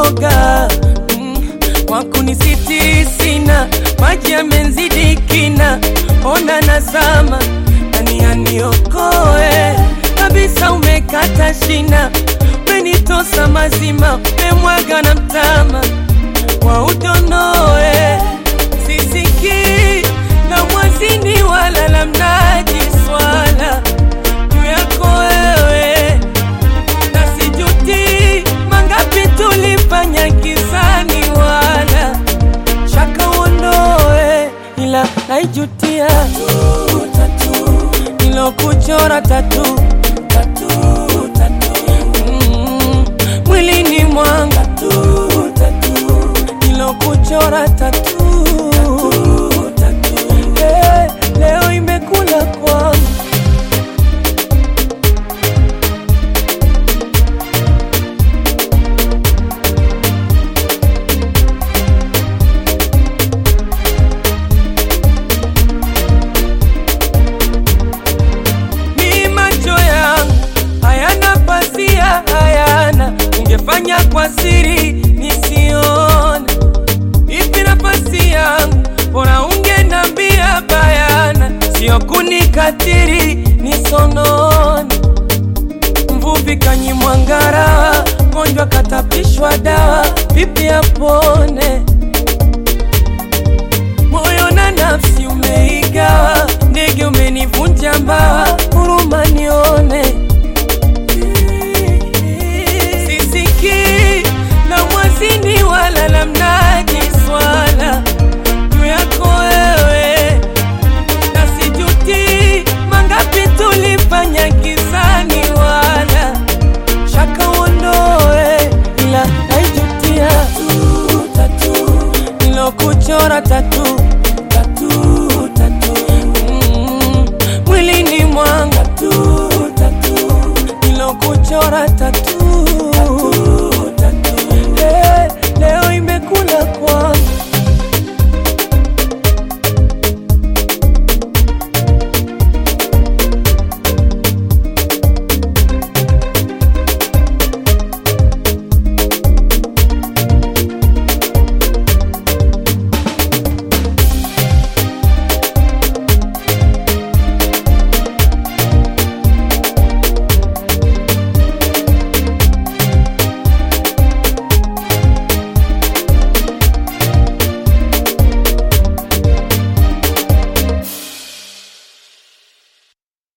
uoga mm, wakunisiti sina, maji yamenzidi kina, ona nazama, nani aniokoe kabisa, umekata shina, umenitosa mazima, umemwaga na mtama wa udonoe, sisikii la mwazini wala la mnaji swala juu yako wewe na sijuti mangapi tulifanya kisani wala shaka uondoe, ila naijutia nilokuchora tatu Mm, mwilini mwanga nilokuchora tatu Eh, leo imekula kwangu ni macho yangu hayana pasia, hayana ungefanya kwa siri nisione. Ipi nafasi yangu, bora ungenambia bayana, sio kunikatiri nisonone. Mvuvi kanyimwa ngara, mgonjwa katapishwa dawa, vipi hapo?